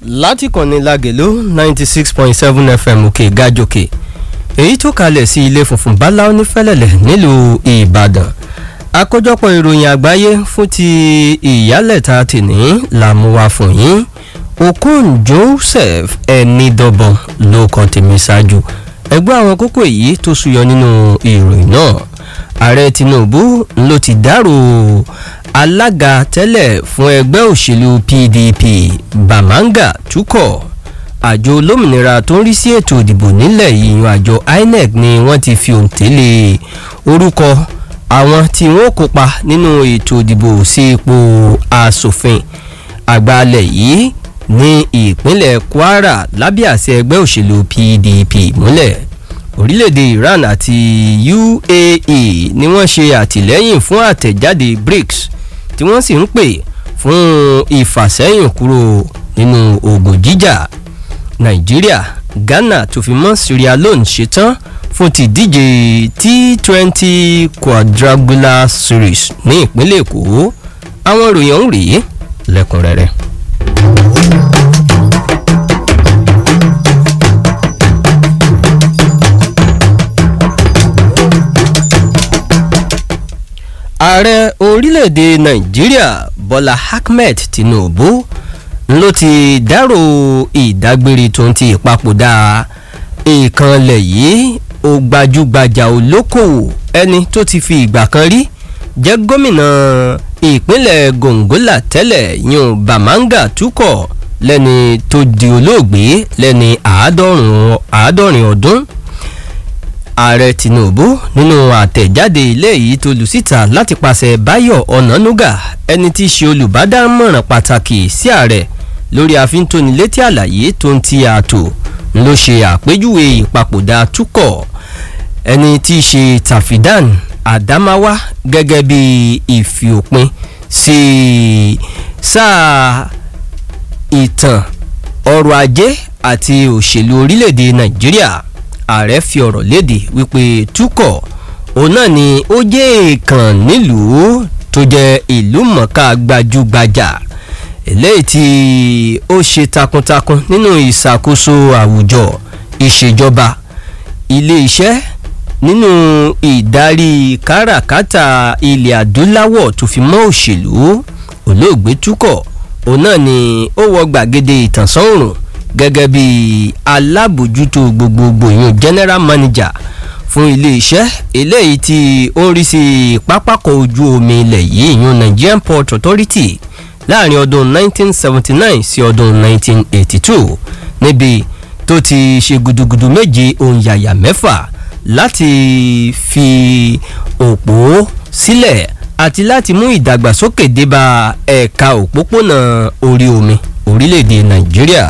láti kànnì lagèló ninety six point seven fm òkè gàjòkè èyí tó kalẹ̀ sí ilé funfun báláwo ní fẹ́lẹ́lẹ̀ nílùú ìbàdàn àkójọpọ̀ ìròyìn àgbáyé fún ti ìyálẹ̀ta tìní làmúwa fún yín okon joseph ẹnidọ́bọ̀n ló kàn tèmi ṣáájú ẹgbẹ́ àwọn kókó èyí tó súyọ nínú ìròyìn náà ààrẹ tinubu ló ti dárò alága tẹ́lẹ̀ fún ẹgbẹ́ òṣèlú pdp bamanga tukọ̀ àjọ olómìnira tó ń rí sí ètò ìdìbò nílẹ̀ yìí àjọ inec ni wọ́n ti fi òǹtẹ̀lẹ̀ orúkọ àwọn tí wọ́n kópa nínú ètò ìdìbò sí ipò asòfin àgbàlẹ̀ yìí ní ìpínlẹ̀ kwara lábẹ́ àṣẹ ẹgbẹ́ òṣèlú pdp múlẹ̀ orílẹ̀-èdè iran àti uae ni wọ́n ṣe àtìlẹ́yìn fún àtẹ̀jáde brics tí wọ́n sì ń pè fún ìfàsẹ́yìn kúrò nínú ogun jíjà nàìjíríà ghana tó fi mọ́ sierra leone ṣetán fún ti díje t twenty quadrangular series ní ìpínlẹ̀ èkó àwọn ìròyìn ọ̀hún rèé lẹ́kùnrẹ́rẹ́. ààrẹ orílẹ̀-èdè nàìjíríà bọ́lá ahmed tinubu ló ti dárò ìdágbére tó ń ti ìpapòdà ìkànlẹ̀ yìí ó gbajúgbajà olókòwò ẹni tó ti fi ìgbà kan rí jẹ́ gómìnà ìpínlẹ̀ gongola tẹ́lẹ̀ yun bamanga tukọ̀ lẹ́ni tó di olóògbé lẹ́ni àádọ́rin ọdún ààrẹ tinubu nínú àtẹ̀jáde ilé yìí tó lù síta láti pàṣẹ báyọ̀ ọ̀nànúgà ẹni tí í ṣe olùbádámọ̀ràn pàtàkì sí ààrẹ lórí àfíntónilétí àlàyé tó ń ti ààtò ló ṣe àpéjúwe ìpapòdà túkọ̀ ẹni tí í ṣe tafidan adamawa gẹ́gẹ́ bí ìfiòpin sí sáà ìtàn ọrọ̀ ajé àti òṣèlú orílẹ̀-èdè nàìjíríà ààrẹ fi ọ̀rọ̀ léde wípé túkọ̀ òun náà ni ó jẹ́ èèkàn nílùú tó jẹ́ ìlú mọ̀ọ́ká gbajúgbajà eléyìí tí ó ṣe takuntakun nínú ìṣàkóso àwùjọ ìṣèjọba ilé-iṣẹ́ nínú ìdarí káràkátà ilẹ̀ adúláwọ̀ tó fi mọ́ òṣèlú olóògbé túkọ̀ òun náà ni ó wọ gbàgede ìtànsán òrùn gẹ́gẹ́ bí alábòjútó gbogbogbò yun general manager fún iléeṣẹ́ eléyìí tí ó ń rí sí pápákọ̀ ojú omi ilẹ̀ yìí yun nigerian port authority láàrin ọdún 1979 sí ọdún 1982 níbi tó ti ṣe gudugudu méje òǹyàyà mẹ́fà láti fi òpó sílẹ̀ àti láti mú ìdàgbàsókè débà ẹ̀ka òpópónà orí omi orílẹ̀-èdè nàìjíríà.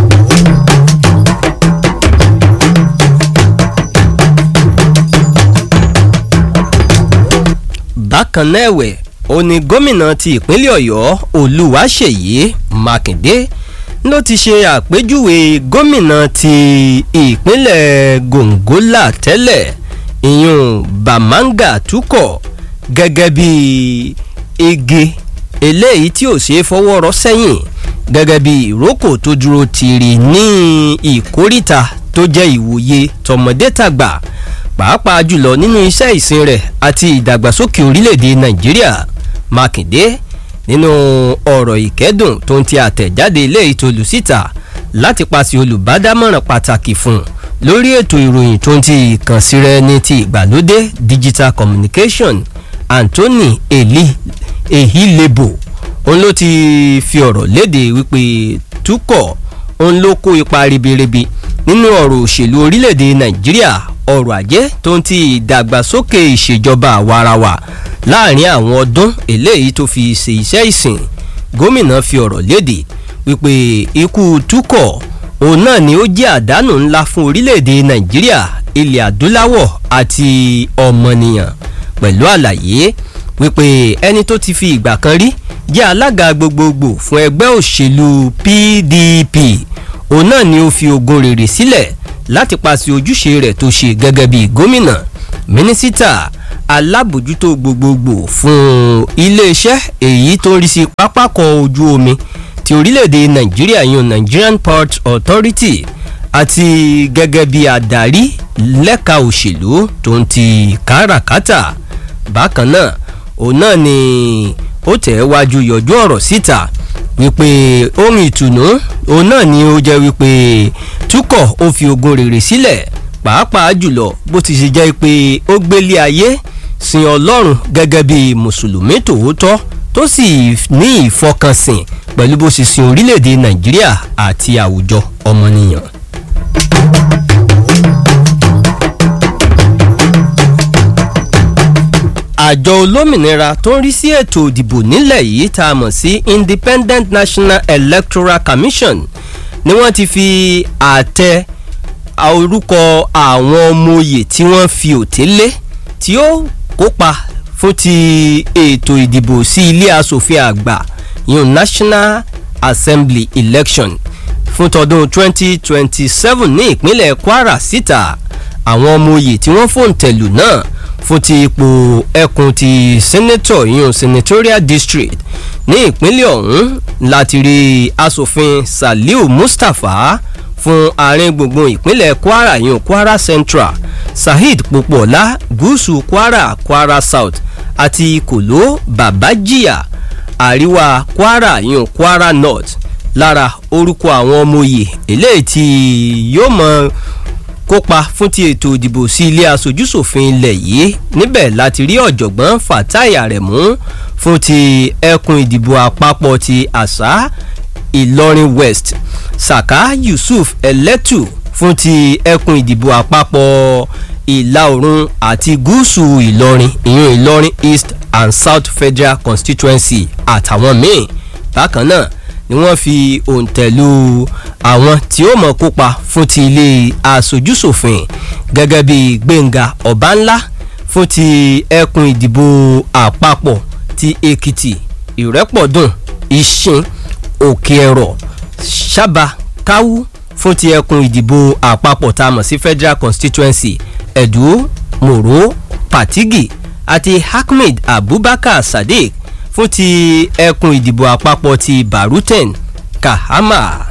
bákan náà ẹ̀wẹ̀ ó ní gómìnà ti ìpínlẹ̀ ọ̀yọ́ olùwàṣeyí mákindé ló ti ṣe àpéjúwe gómìnà ti ìpínlẹ̀ gongola tẹ́lẹ̀ ìyún bamanga tukọ̀ gẹ́gẹ́ bí ege eléyìí tí ò ṣeé fọwọ́ rọ́ sẹ́yìn gẹ́gẹ́ bí ìrókò tó dúró tìrì ní ìkórìtà tó jẹ́ ìwòye tọmọdé tàgbà pàápàá jùlọ nínú iṣẹ́ ìsìn rẹ̀ àti ìdàgbàsókè orílẹ̀-èdè nàìjíríà mákindé nínú ọ̀rọ̀ ìkẹ́dùn tó ń ti àtẹ̀jáde ilé ìtòlù síta láti paṣẹ olùbádámọ̀ràn pàtàkì fún un lórí ètò ìròyìn tó ń ti ìkànsí rẹ ní ti ìgbàlódé digital communication anthony eli ehilebo òun ló ti fi ọ̀rọ̀ léde wípé túkọ̀ òun ló kó ipa ribiribi nínú ọ̀rọ̀ òṣèlú orílẹ̀-èdè nàìjíríà ọrọ̀ ajé tó ń ti ìdàgbàsókè ìṣèjọba àwarawa láàrin àwọn ọdún eléyìí tó fi ṣe iṣẹ́ ìsìn gómìnà fi ọ̀rọ̀ léde wípé ikú túkọ̀ òun náà ni ó jẹ́ àdánù ńlá fún orílẹ̀-èdè nàìjíríà ilẹ̀ adúláwọ̀ àti ọmọnìyàn pẹ̀lú àlàyé wípé ẹni tó ti fi ìgbà kan rí jẹ́ alága gbogbogbò fún ẹgbẹ́ òṣèlú pdp òun náà ni ó fi ogun rèrè sílẹ̀ láti paṣẹ ojúṣe rẹ̀ tó ṣe gẹ́gẹ́ bí gómìnà mínísítà alábòjútó gbogbogbò fún iléeṣẹ́ èyí tó ń rí sí pápákọ̀ ojú omi tí ti orílẹ̀-èdè nàìjíríà yun nigerian port authority àti gẹ́gẹ́ bí adarí lẹ́ka òṣèlú tó ń ti káràkátà bákan náà òun náà ni ó tẹ̀ wájú yọjú ọ̀rọ̀ síta wípé ohun ìtùnú òun náà ni ó jẹ́ wípé túkọ̀ ó fi ogun rere sílẹ̀ pàápàá jùlọ bó ti ṣe jẹ́ pé ó gbélé ayé sin ọlọ́run gẹ́gẹ́ bí mùsùlùmí tòótọ́ tó sì ní ìfọkànsìn pẹ̀lú bó ṣe sin orílẹ̀-èdè nàìjíríà àti àwùjọ ọmọnìyàn. àjọ olómìnira tó ń rí sí ètò ìdìbò nílẹ̀ yìí tá a mọ̀ sí independent national electoral commission ni wọ́n ti fi àtẹ orúkọ àwọn ọmọ oyè tí wọ́n fi òté lé tí ó kópa fún ti ètò ìdìbò sí ilé asòfin àgbà yun national assembly election fún tọdún 2027 ní ìpínlẹ̀ kwara síta àwọn ọmọ oyè tí wọ́n fòǹtẹ̀lù náà fún ti ipò ẹkùn ti senator yun senatorial district ní ìpínlẹ̀ ọ̀hún láti rí asòfin saliu mustapha fún àárín gbùngbùn ìpínlẹ̀ kwara yun kwara central saheed popoola gúúsù kwara kwara south àti kòló babajiya àríwá kwara yun kwara north lára orúkọ àwọn ọmọ oyè eléyìí tí yóò mọ kópa fún ti ètò ìdìbò sí ilé asojúṣòfin ilẹ̀ yìí níbẹ̀ láti rí ọ̀jọ̀gbọ́n fatai aremu fún ti ẹkùn ìdìbò àpapọ̀ ti àṣà ìlọrin west saka yusuf eletu fún ti ẹkùn ìdìbò àpapọ̀ ìlà oòrùn àti gúúsù ìlọrin ìyún ìlọrin east and south federal constituency àtàwọn míì bákan náà ni wọ́n fi òǹtẹ̀lù àwọn tí ó mọ̀ kópa fún ti ilé asojúṣòfin gẹ́gẹ́ bí gbẹ̀ngà ọ̀bánlá fún ti ẹkùn ìdìbò àpapọ̀ ti èkìtì ìrẹ́pọ̀dùn ìṣin òkè ẹ̀rọ sábà káwú fún ti ẹkùn ìdìbò àpapọ̀ tá a mọ̀ sí federal constituency ẹ̀dú mòró patigi àti ahmed abubakar sadiq fún ti ẹkùn ìdìbò àpapọ̀ ti baruten kahama.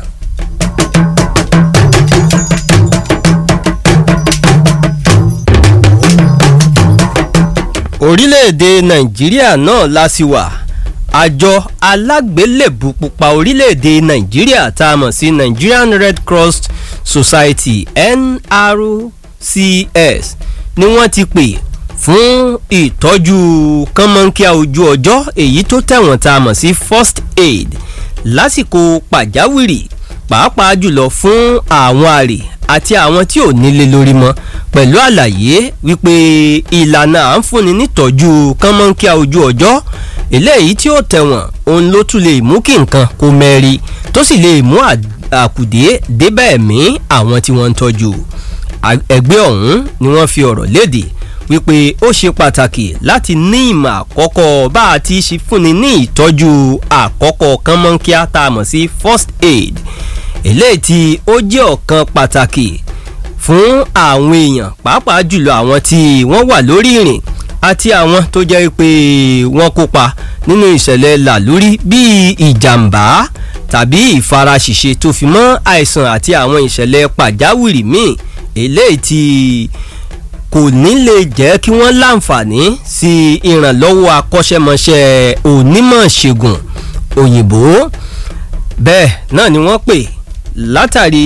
orílẹ̀-èdè nàìjíríà náà la sì wà àjọ alágbélébù pupa orílẹ̀-èdè nàìjíríà tá a mọ̀ sí nigerian red cross society nrcs ni wọ́n ti pè fún ìtọ́jú kánmọ́nkíá ojú ọjọ́ èyí tó tẹ̀wọ̀n tá a mọ̀ sí first aid lásìkò pàjáwìrì pàápàá jùlọ fún àwọn àrè àti àwọn tí ò nílé lórí mọ́ pẹ̀lú àlàyé wípé ìlànà à ń fúnni nítọ́jú kánmọ́nkíá ojú ọjọ́ eléyìí tí ó tẹ̀wọ̀n òun ló tún lè mú kí nǹkan kó mẹ́rí tó sì lè mú àkùdé débẹ̀ ẹ̀mí àwọn tí wọ́n ń tọ́jú ẹgbẹ́ ọ̀hún ni wọ́n fi ọ̀rọ̀ léde wípé ó ṣe pàtàkì láti ní ìmọ̀ àkọ́kọ́ bá a ti ṣe fúnni ní ìtọ́jú àkọ́kọ́ kánmọ́nkíá tá a mọ̀ sí first aid eléyìí tí ó jẹ́ ọ̀kan pàtàkì fún àwọn èèyàn pàápàá jùlọ àwọn tí wọ́n wà lórí ìrìn àti àwọn tó jẹ́ pé wọ́n kópa nínú ìṣẹ̀lẹ̀ làlórí bíi ìjàmbá tàbí ìfaraṣìṣe tó fi mọ́ àìsàn àti àwọn ìṣẹ̀lẹ̀ pàjáwìrì míì eléyìí tí kò ní lè jẹ́ kí wọ́n láǹfààní sí ìrànlọ́wọ́ akọ́ṣẹ́mọṣẹ́ onímọ̀ ṣègùn òyìnbó bẹ́ẹ̀ náà ni wọ́n pè látàrí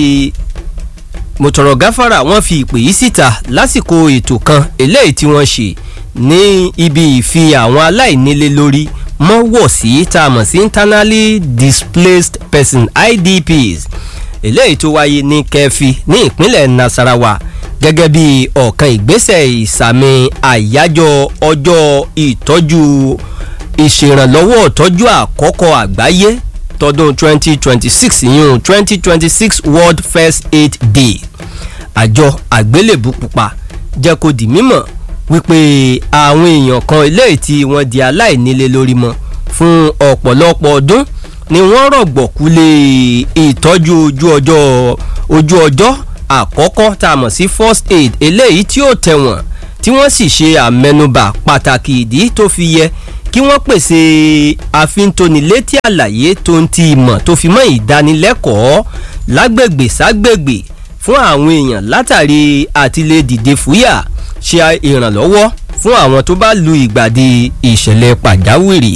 mọ̀tọ̀rọ̀ gáfárà wọ́n fi ìpè yìí síta lásìkò ètò kan eléyìí tí wọ́n ṣe ní ibi ìfi àwọn aláìnílé lórí mọ́wọ́ sí tá a mọ̀ sí internally displaced person idps eléyìí tó wáyé ní kẹfì ní ìpínlẹ̀ nasarawa gẹ́gẹ́ bí ọ̀kan ìgbésẹ̀ ìsàmì àyájọ́ ọjọ́ ìtọ́jú ìṣèrànlọ́wọ́ ìtọ́jú àkọ́kọ́ àgbáyé tọdún 2026 yún 2026 world first aid day àjọ àgbélébù pupa jẹ́ kó di mímọ̀ wípé àwọn èèyàn kan eléyìí tí wọ́n di aláìnílé lórí mọ́ fún ọ̀pọ̀lọpọ̀ ọdún ni wọ́n rọ̀gbọ̀kú lé ìtọ́jú ojú ọjọ́ ojú ọjọ́ àkọ́kọ́ tá a mọ̀ sí first aid eléyìí tí ó tẹ̀wọ̀n tí wọ́n sì ṣe àmẹnubà pàtàkì ìdí tó fi yẹ kí wọ́n pèsè àfintónilétí àlàyé tó ń ti ìmọ̀ tó fi mọ́ ìdánilẹ́kọ̀ọ́ lágbègbè ságbègbè fún àwọn èèyàn látàrí àtìlẹ́ dìde fúyà ṣe ìrànlọ́wọ́ fún àwọn tó bá lu ìgbàdí ìṣẹ̀lẹ̀ pàjáwìrì.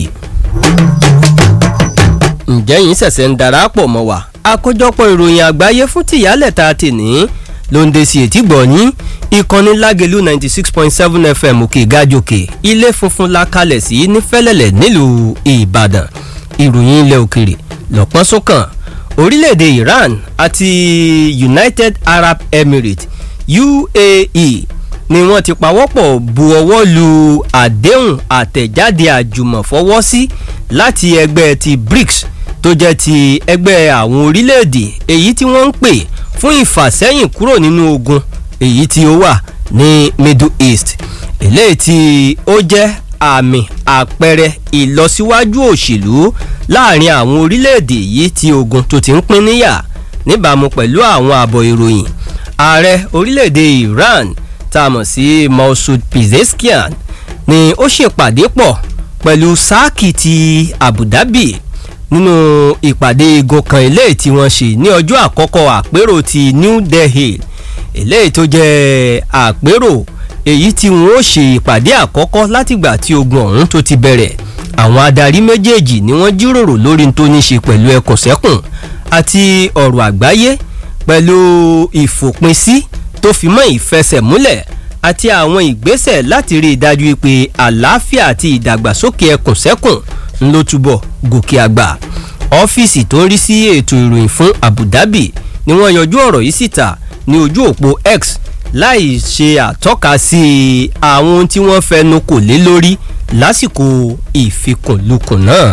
ǹjẹ́ yín ṣẹ̀ṣẹ̀ ń darapọ̀ mọ́ wa àkójọpọ̀ ìròyìn àgbáyé fún tìyálẹ̀ta tèní ló ń de sí etí gbọ̀nyín ìkànnì lágẹ̀lú ninety six point seven fm òkè gàjòkè ilé funfun la kalẹ̀ sí ní fẹ́lẹ́lẹ̀ nílùú ìbàdàn ìròyìn ilẹ̀ òkèrè lọ́pọ́n sókàn orílẹ̀-èdè iran àti united arab emirates uae ni wọ́n ti pawọ́pọ̀ bu ọwọ́ lu àdéhùn àtẹ̀jáde àjùmọ̀fọwọ́sí láti ẹgbẹ́ ti brics tó jẹ́ ti ẹgbẹ́ àwọn orílẹ̀-èdè èyí tí wọ́n ń pè fún ìfàsẹ́yìn kúrò nínú ogun èyí tí ó wà ní middle east eléyìí tí ó jẹ́ àmì àpẹẹrẹ ìlọsíwájú òṣèlú láàrin àwọn orílẹ̀-èdè yìí tí ogun tó ti ń pín níyà níbàámu pẹ̀lú àwọn àbọ̀ ìròyìn ààrẹ orílẹ̀-èdè iran tá a mọ̀ sí masoud pezeshkian ni ó ṣèpàdé pọ̀ pẹ̀lú sáàkì ti abu dhabi nínú ìpàdé igun kan eléyìí tí wọ́n ṣe ní ọjọ́ àkọ́kọ́ àpérò ti new delhi eléyìí tó jẹ́ àpérò èyí tí wọ́n ó ṣe ìpàdé àkọ́kọ́ látìgbà tí ogun ọ̀hún tó ti bẹ̀rẹ̀ àwọn adarí méjèèjì ni wọ́n jíròrò lórí tó ní ṣe pẹ̀lú ẹkùnsẹ́kùn àti ọ̀rọ̀ àgbáyé pẹ̀lú ìfòpinsí tó fi mọ́ ìfẹsẹ̀múlẹ̀ àti àwọn ìgbésẹ̀ láti rí i dájú pé àlàáfíà àti ìdàgbàsókè ẹkùnsẹ́kùn ń ló túbọ̀ gòkè àgbà ọ́fíìsì tó ń rí sí ètò ìròyìn fún abu dhabi ni wọ́n yọjú ọ̀rọ̀ yìí síta ní ojú òpó x láì ṣe àtọ́ka sí àwọn ohun tí wọ́n fẹnu kò lé lórí lásìkò ìfikùnlukùn náà.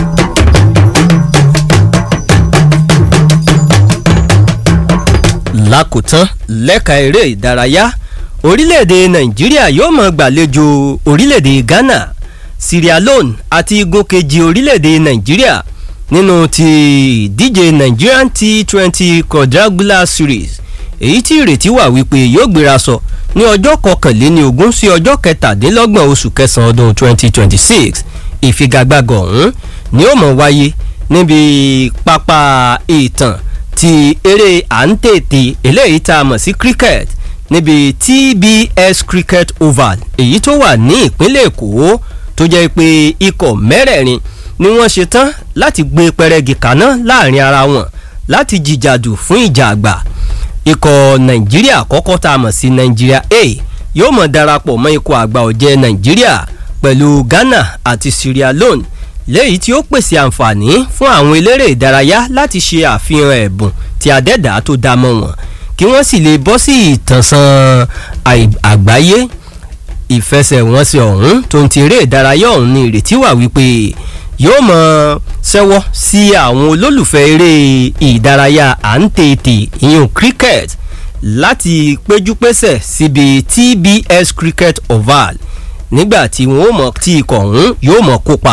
lákòótán lẹ́ka eré ìdárayá orílẹ̀-èdè nàìjíríà yóò mọ̀ gbàlejò orílẹ̀-èdè ghana sierra leone àti igun kejì orílẹ̀-èdè nàìjíríà nínú ti ìdíje nigerian t twenty quadrangular series èyí tí ìrètí wà wípé yóò gbéra sọ ní ọjọ́ kọkànléní ogún sí ọjọ́ kẹtàdínlọ́gbọ̀n oṣù kẹsàn-án ọdún twenty twenty six ìfigagbága ọ̀hún ni ó mọ̀ wáyé níbi pápá ìtàn ti eré à ń tètè eléyìí tá a mọ̀ sí cricket níbi tbs cricket oval èyí tó wà ní ìpínlẹ̀ èkó tó jẹ́ pé ikọ̀ mẹ́rẹ̀ẹ̀rin ni wọ́n ṣe tán láti gbé pẹrẹgì kaná láàrin ara wọn láti jìjàdù fún ìjà àgbà ikọ̀ nàìjíríà àkọ́kọ́ tá a mọ̀ sí nàìjíríà a yóò mọ̀ darapọ̀ mọ́ ikọ̀ àgbà ọ̀jẹ̀ nàìjíríà pẹ̀lú ghana àti sierra leone léyìí tí ó pèsè àǹfààní fún àwọn eléré ìdárayá láti ṣe àfihàn ẹ̀bùn tí adẹ́dàá tó dá mọ́ wọn kí wọ́n sì lè bọ́ sí ìtànsán àgbáyé ìfẹsẹ̀wọnsẹ̀ ọ̀hún tó ń ti eré ìdárayá ọ̀hún ní ìrètí wà wípé yóò mọ ṣẹ́wọ́ sí àwọn olólùfẹ́ eré ìdárayá à ń tètè ìyún cricket láti péjúpésẹ̀ síbi tbs cricket oval nígbà tí wọn ó mọ tí ikọ̀ ọ̀hún yóò mọ kópa.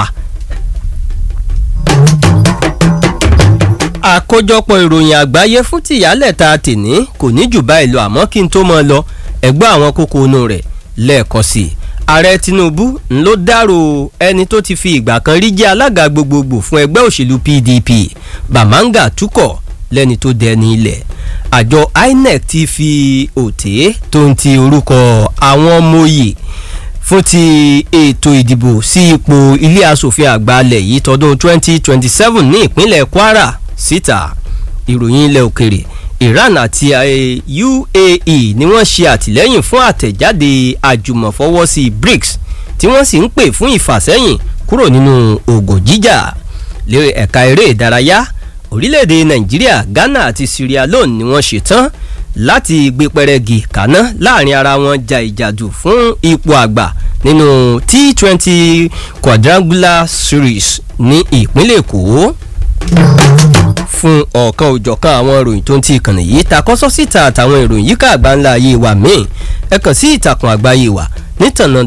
àkójọpọ̀ ìròyìn àgbáyé fún tìyálẹ̀ ta tèní kò ní jù báyìí lọ àmọ́ kí n tó mọ lọ ẹ̀gbọ́n àwọn kókó inú rẹ̀ lẹ́ẹ̀kan sí i ààrẹ tinubu ń ló dárò ẹni tó ti fi ìgbà kan rí jẹ́ alága gbogbogbò fún ẹgbẹ́ òṣèlú pdp bamanga tukọ̀ lẹ́ni tó dẹni ilẹ̀ àjọ inec ti fi òté tó ń ti orúkọ àwọn ọmọ òye fún ti ètò ìdìbò sí ipò ilé asòfin àgbà alẹ̀ yìí tọdún 2027 ní ìpínlẹ̀ kwara síta ìròyìn ilẹ̀ òkèrè iran àti uae ni wọ́n ṣe àtìlẹ́yìn fún àtẹ̀jáde àjùmọ̀fọwọ́sí brics tí wọ́n sì ń pè fún ìfàsẹ́yìn kúrò nínú oògùn jíjà lórí ẹ̀ka eré ìdárayá orílẹ̀-èdè nàìjíríà ghana àti sierra leone ni wọ́n ṣetán láti gbé pẹrẹgì kaná láàrin ara wọn ja ìjàdù fún ipò àgbà nínú t twenty quadrangular series ní ìpínlẹ̀ èkó fún ọ̀kan òjọ̀kan àwọn ìròyìn tó ń ti ìkànnì yìí takọ́sọ́ síta àtàwọn ìròyìn yíká àgbáńlá ayé wa míì ẹ kàn sí ìtàkùn àgbáyé wa nítànà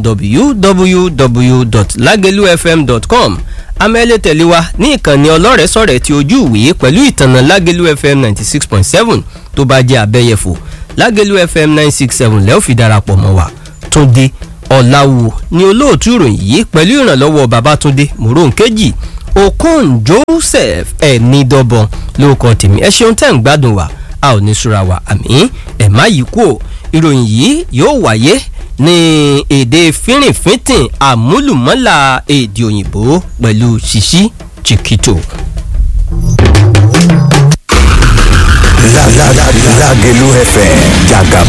www.lagelufm.com amẹ́lẹ́ tẹ̀lé wa ní ìkànnì ọlọ́rẹ̀ẹ́sọ̀rẹ̀ ti ojú ìwé pẹ̀lú ìtànà lágẹ̀lú fm ninety six point seven tó bá jẹ́ abẹ́yẹfò lágẹ̀lú fm nine six seven lẹ́ẹ̀ fi darapọ̀ mọ́ wa tó dé ọ̀làwù ni olóòtú ìròyìn yìí pẹ̀lú ìrànlọ́wọ́ babatunde moronkeji okon joseph ẹ̀ẹ́nìdọ́bọ̀n lórúkọ tèmi ẹ ṣeun tẹ́ ń gbádùn wa a ò ní sura wa àmì ẹ̀ má yí kú o ìròyìn yìí yóò wáyé ní èdè fínrìnfínntìn àmúlùmọ́là èdè òyìnbó pẹ̀lú ṣíṣí chiquito. Lágẹ̀lú FM jàgàbá